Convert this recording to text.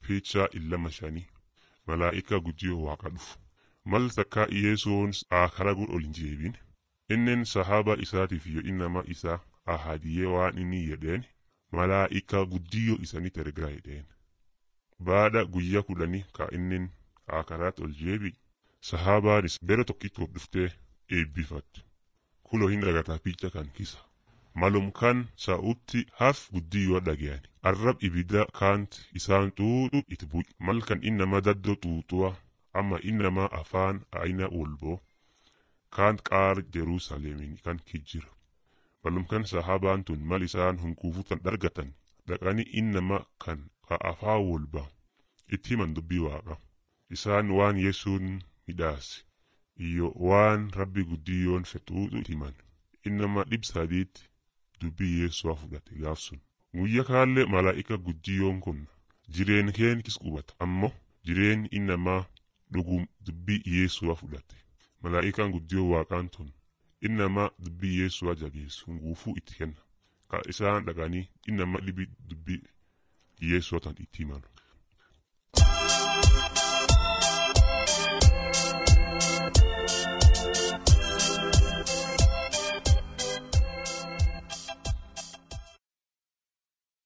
Fiichaa illama shanii malaa'ika guddiyoo waaqa dhufu. Mal takkaa Yesuun karaa ol hin jeebin. Inneen sahaba isaatiif yoo innama isaa ahadiyee waan inni jedheen malaa'ika guddiyoo isanitti ergaa jedheen. Baada guyyaa kudhanii ka innin akaraat ol jeebi sahabaanis bere tokkitti of dhuftee eebbifattu. Kuloo hin dhagataa picha kan kisa. Malum kan sa'utti haf guddiyoo dhagayani. Arrab ibidda kaant isaan xuuxu itti bu'i. Mal kan innama daddoo xuuxuwa amma innama afaan aina wolboo kaant qaar Jerusaalemin kan kijjira. Malum kan sahabaan tun mal isaan hunkuufutan dhargatan dhaqanii innama kan ka afaa wolba itti himan dubbii waaqa. Isaan waan Yesuun midhaase iyyo waan rabbi guddiyoon fexuuxu itti himan. Innama dhib sadiitti dubbii Yesu'a fudhate gaaf sun. Guyya kaallee malaa'ika guddiyoon kun jireen keen kis qubata ammoo jireen innamaa dhugum dubbii Yesu'a fudhate. Malaa'ikaan guddiyoo waaqaan tun innama dubbii Yesu'a jabeessu guufuu itti kenna. Ka isaan dhaqanii innama dhibi dubbii Yesu'a tan itti himan.